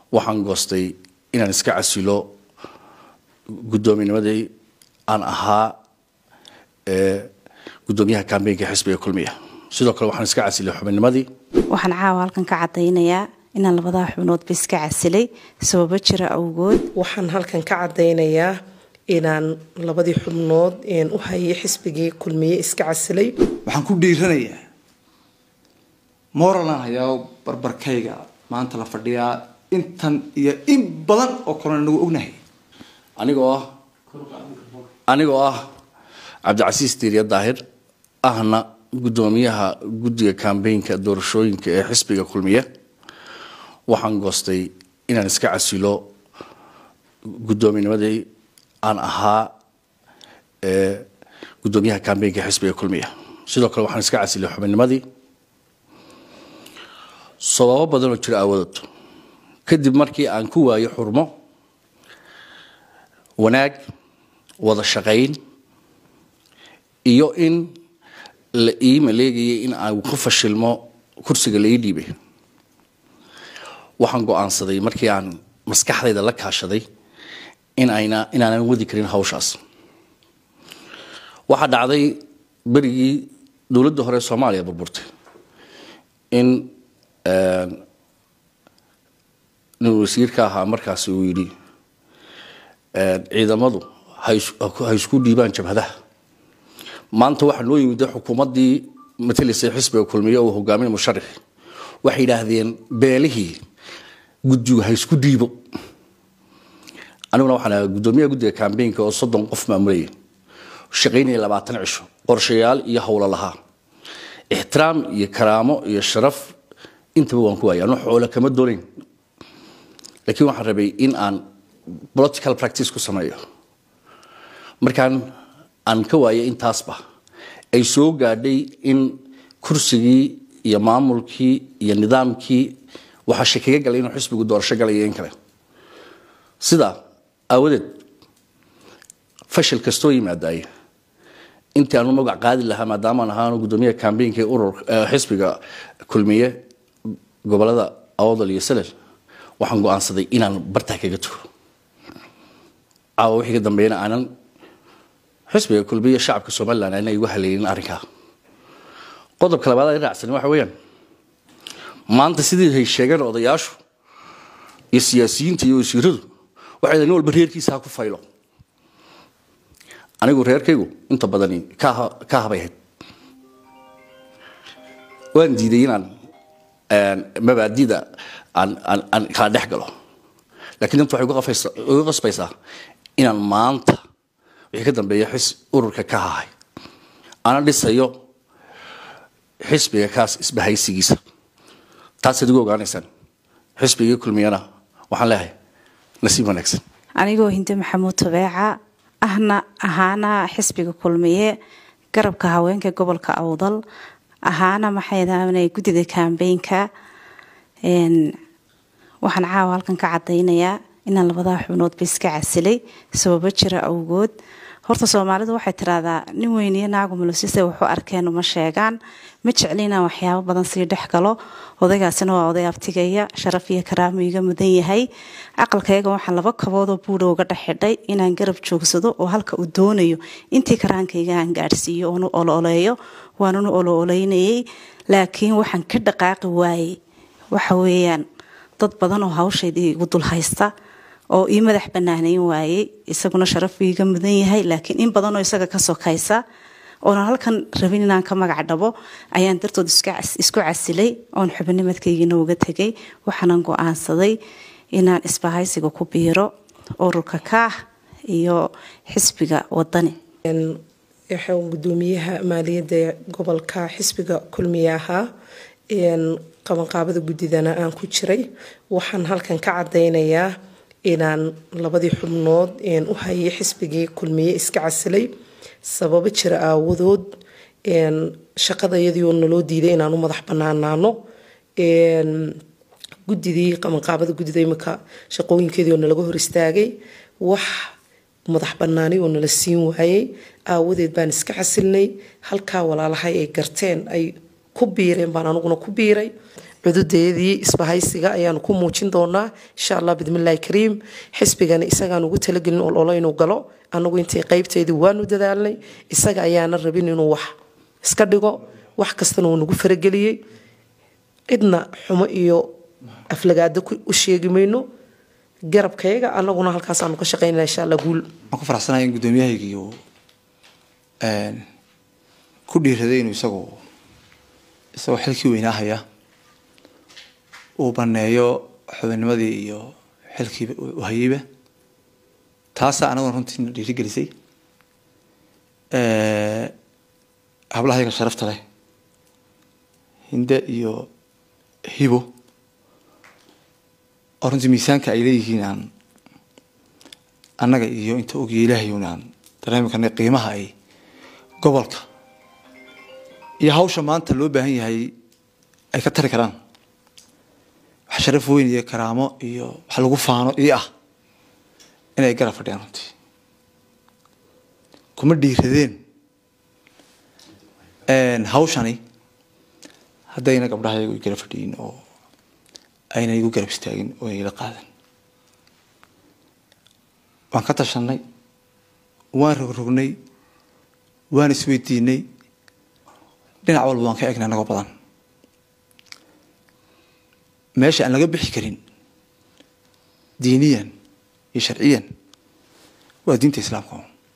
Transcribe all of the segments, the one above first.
waxaan goostay inaan iska casilo guddoominnimadii aan ahaa guddoomiyaha kambeynka xisbiga kulmiya sidoo kale waxaan iska casilay xubinnimadii waxaan caawa halkan ka cadaynayaa inaan labadaa xubnoodba iska casilay sababo jira awgood waxaan halkan ka cadaynayaa inaan labadii xubnood u hayay xisbigii kulmiye iska casilay waxaan ku dhiiranayaa moralan hayaa barbarkayga maanta la fadhiyaa intan iyo in badan oo kalena nagu ognahay anigoo ah anigoo ah cabdicasiis diiriya daahir ahna guddoomiyaha guddiga kambeynka doorashooyinka ee xisbiga kulmiye waxaan goostay inaan iska casilo guddoominnimadii aan ahaa guddoomiyaha kambeynka xisbiga kulmiya sidoo kale waxaan iska casilay xubinnimadii sababo badan oo jira aawadood kadib markii aan ku waayo xurmo wanaag wada shaqayn iyo in la ii maleegayay in aan ku fashilmo kursiga la ii dhiibay waxaan go-aansaday markii aan maskaxdayda la kaashaday in ayna inaanan wadi karin hawshaas waxaa dhacday berigii dowladda hore soomaaliya burburtay in nin wasiirka ahaa markaasi uu yidhi ciidamadu ha isku dhiibaan jabhadaha maanta waxaa noo yimid xukuumaddii matalaysay xisbiga kulmiye uu hogaaminay musharixi waxay yidhaahdeen beelihii guddigu ha isku dhiibo aniguna waxaan ahaa guddoomiyaha guddiga kambeynka oo soddon qof maamulayay shaqaynaya labaatan cisho qorshayaal iyo howlo lahaa ixtiraam iyo karaamo iyo sharaf intaba waan ku waayay anu xoolo kama doonayn laakiin waxaan rabay in aan political practice ku sameeyo markaan aan ka waayay intaasba ay soo gaadhay in kursigii iyo maamulkii iyo nidaamkii waxaa shakaga galay inuu xisbigu doorasho galaya in kale sidaa aawadeed fashil kastoo yimaadaye intii aanu magac qaadi lahaa maadaamaan ahaanu guddoomiyaha kambeynka urur xisbiga kulmiye gobolada awdal iyo salel waxaan go-aansaday inaan bartaa kaga tugo caawa wixii ka dambeeyana aanan xisbiga kulmiye shacabka somalilan aanay igu haleelin arrinkaa qodobka labaad ay raacsan waxa weeyaan maanta sidii hay sheegeen odayaashu iyo siyaasiyiinta iyo wasiiradu waxay nin walba reerkiisa ha ku faylo anigu reerkaygu inta badani ka habay ahayd waan diiday inaan mabaadida aan kala dhex galo lakiin inta waxay uga qasbaysaa inaan maanta wixii ka dambeeya xis ururka ka hahay ana dhisayo xisbiga kaas isbahaysigiisa taasaad igu ogaanaysaan xisbigii kulmiyana waxaan leeyahay nasiib wanaagsan anigoo hinde maxamuud tabeeca ahna ahaana xisbiga kulmiye garabka haweenka gobolka awdal ahaana maxaydaana guddida kambeynka waxaan caawa halkan ka cadaynayaa inaan labadaa xubnoodba iska casilay sababo jira awgood horta soomaalidu waxay tiraahdaa nin weyniyo naagu mulusise waxu arkeen uma sheegaan ma jecli inaan waxyaabo badan sii dhex galo odaygaasina waa oday abtigaya sharaf iyo karaamo iga mudan yahay aqalkayga waxaan laba kaboodoo buudha uga dhexxidhay inaan garab joogsado oo halka uu doonayo intii karaankayga aan gaadhsiiyo oonu olooleeyo waanunu olooleynayay laakiin waxaan ka dhaqaaqi waayey waxa weeyaan dad badan oo hawshaydii igu dul haysta oo ii madax banaaneyn waayey isaguna sharaf iiga mudan yahay laakiin in badanoo isaga ka sokaysa oonan halkan rabin inaan ka magac dhabo ayaan dartood isku casilay oon xubinimadkaygiina uga tegay waxaanan go-aansaday inaan isbahaysiga ku biiro ururka kaah iyo xisbiga wadani gudoomiyaha maaliyadda gobolka xisbiga kulmiye ahaa qabanqaabada guddidana aan ku jiray waxaan halkan ka cadaynayaa inaan labadii xubnood u hayay xisbigii kulmiye iska casilay sababo jira aawadood shaqadayadii oo naloo diiday inaan u madax banaanaano guddidii qabanqaabada guddida imika shaqooyinkeedii oo nalaga hor istaagay wax madax banaani oo nala siin waayey aawadeed baan iska casilnay halkaa walaalahay ay garteen ay ku biireen baan aniguna ku biiray cududeedii isbahaysiga ayaanu ku muujin doonaa insha allah bidmillaahi kariim xisbigana isagaan ugu talagelin ololo inuu galo anagu intii qeybteedii waanu dadaalnay isaga ayaana rabin inuu wax iska dhigo wax kastana uu nagu farageliyey cidna xumo iyo aflagaado u sheegi mayno garabkayaga anaguna halkaasaanu ka shaqaynana insha alla guul waxaan ku faraxsanahay in guddoomiyahaygii uu ku dhiiraday inuu isagu isagoo xilkii weynaahaya uu baneeyo xubinnimadii iyo xilkiiba u hayeyba taasaa anaguna runtii na dhiirigelisay hablahayaga sharafta leh hinde iyo hibo oo runtii miisaanka ay leeyihiin aan annaga iyo inta ogiya ilaahay un aan dareemi karnay qiimaha ay gobolka iyo hawsha maanta loo baahan yahay ay ka tari karaan wax sharaf weyn iyo karaamo iyo wax lagu faano ii ah inay garab fadhiyaan runtii kuma dhiiradeen hawshani haddayna gabdhahayagu i garab fadhiyin oo ayna igu garab istaagin oo ila qaadan waan ka tashanay waan rogrognay waan isweydiinay dhinac walba waan ka egnay anagoo badan meesha aan laga bixi karin diiniyan iyo sharciyan waa diinta islaamka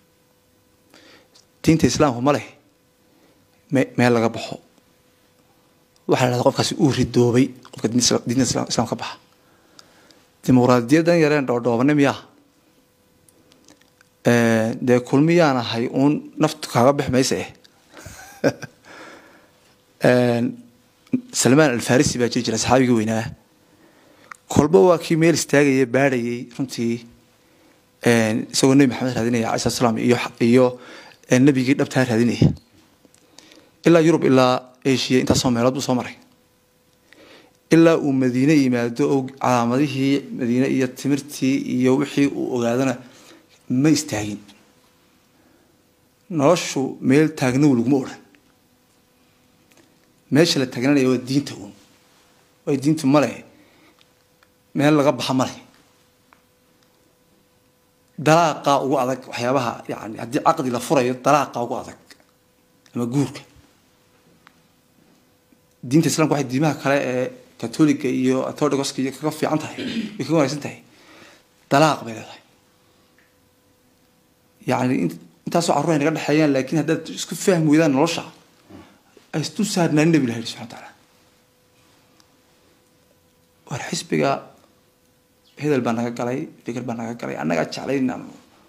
diinta islaamku ma leh me meel laga baxo waxaa la hahda qofkaasi uu ridoobay qofka diinta islam ka baxa dimuqraadiyaddan yareen dhoodhoobane miyaa dee kulmiyaan ahay uun naftu kaaga bix maysa eh salmaan alfarisi baa jiri jira saxaabigii weynaa kolba waa kii meel istaagaya baadhayay runtii isagoo nebi maxamed raadinaya alai slat slam iyo iyo nebigii dhabtaa raadinaya ilaa yurub ilaa asia intaasoo meelood buu soo maray ilaa uu madiine yimaado oo calaamadihii madiine iyo timirtii iyo wixii uu ogaadana ma istaagin noloshu meel taagnow laguma odhan meesha la taagnanaya waa diinta uun way diintu male meel laga baxa male dalaaqa ugu adag waxyaabaha yani haddii caqdi la furayo dalaaqa ugu adag ama guurka diinta islamka waxay diimaha kale ee katoliga iyo orthodoxka iyo kaga fiican tahay way kaga wanaagsan tahay dalaaq bay leedahay yani intaasoo carruur ay naga dhexeeyaan laakiin haddaad isku fahmi weydaan nolosha ay isdul saarnaanin nabi ilahi subxana wataala war xisbiga hedel baa naga galay fikir baa naga galay annagaa jeclay inaan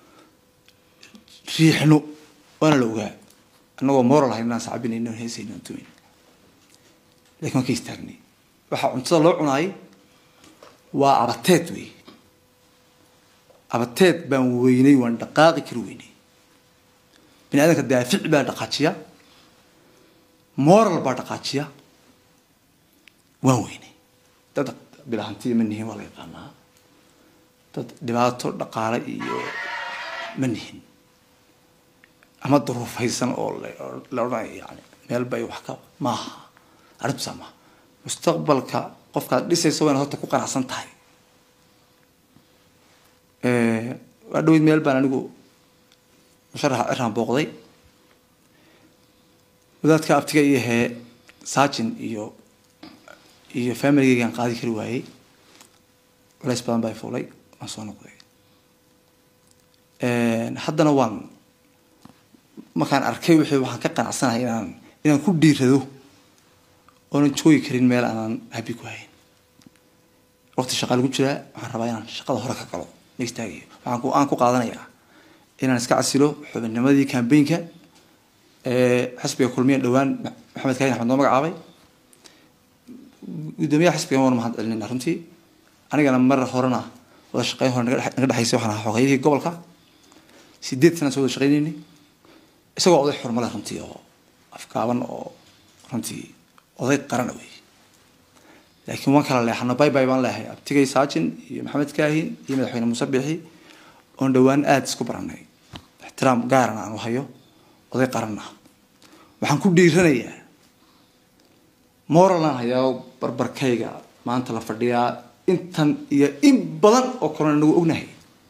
riixno waana la ogaa annagoo moral ahayn inaan sacbinayno heesayno tumayn lakin waan ka istaagnay waxaa cuntada loo cunaay waa abateed wey abateed baan weynay waan dhaqaaqi kari weynay bini aadamka daafic baa dhaqaajiya moral baa dhaqaajiya waan weynay dad bilahantiya ma nihin waa la yaqaanaa dad dhibaato dhaqaale iyo ma nihin ama duruufaysan oo la odhanayo yani meel bay wax ka maaha arrintusaa maaha mustaqbalka qofkaad dhisayso waa inaad horta ku qanacsan tahay waa dhaweyd meel baan anigu musharaxa ciraan booqday wadaadka abtiga iyo hee saajin iyo iyo familigeygaan qaadi kari waayey culays badan baa fuulay waan soo noqday haddana waan markaan arkay wixii waxaan ka qanacsanahay inaan inaan ku dhiirado oonan joogi karin meel aanan habi ku hayn waqti shaqa lagu jiraa waxaan rabaa inaan shaqada hore ka galo ma istaagayo waxaan ku aan ku qaadanayaa inaan iska casilo xubinnimadii cambaynka xisbiga kulmiya dhowaan maxamed kaahin axmed noo magacaabay guddoomiyaha xisbigan waanu mahad celinayna runtii anigana mar horena wada shaqeyn hore naga dhexaysay waxaan ahaa xogeeyihii gobolka sideed sanaan soo wada shaqeynaynay isagoo oday xurmale runtii oo afkaaban oo runtii oday qarana wey laakiin waan kala leexano bay bay baan leehay abtigay saajin iyo maxamed kaahin iyo madaxweyne muuse biixi oon dhowaan aada isku baranay ixtiraam gaarana aan u hayo oday qaran ah waxaan ku dhiiranayaa moralan hayaa barbarkayga maanta la fadhiyaa intan iyo in badan oo kalena nagu ognahay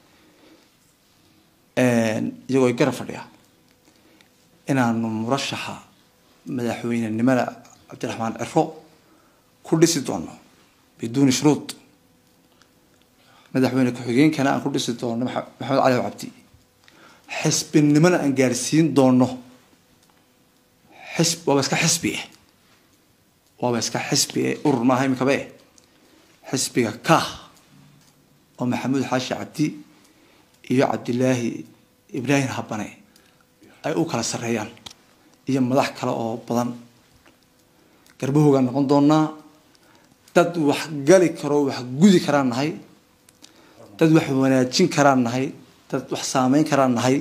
iyagoo ay garab fadhiyaa inaanu murashaxa madaxweynenimada cabdiraxmaan ciro ku dhisi doono biduuni shuruud madaxweyne ku-xigeenkana aan ku dhisi doono maxamed cali cabdi xisbinimona aan gaarsiin doono xisb waaba iska xisbi eh waaba iska xisbi eh urur maaha imikaba eh xisbiga kah oo maxamuud xaashi cabdi iyo cabdilaahi ibraahim habane ay u kala sarreeyaan iyo madax kale oo badan garbahoogaan noqon doonaa dad wax gali karo wax gudi karaan nahay dad wax wanaajin karaan nahay dad wax saameyn karaan nahay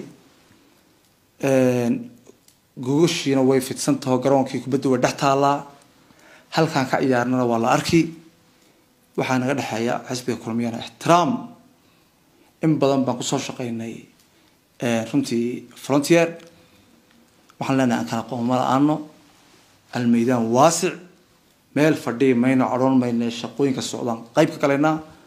gogashiina way fidsan taho garoonkii kubadda way dhex taallaa halkaan ka ciyaarnana waa la arki waxaa naga dhexeeya xisbiga kulmiyana ixtiraam in badan baan kusoo shaqaynay runtii frontier waxaan leenahay aan kala qooma la-aano almeydaan waasic meel fadhiyi mayno cadhoon mayna shaqooyinka socdaan qayb ka galaynaa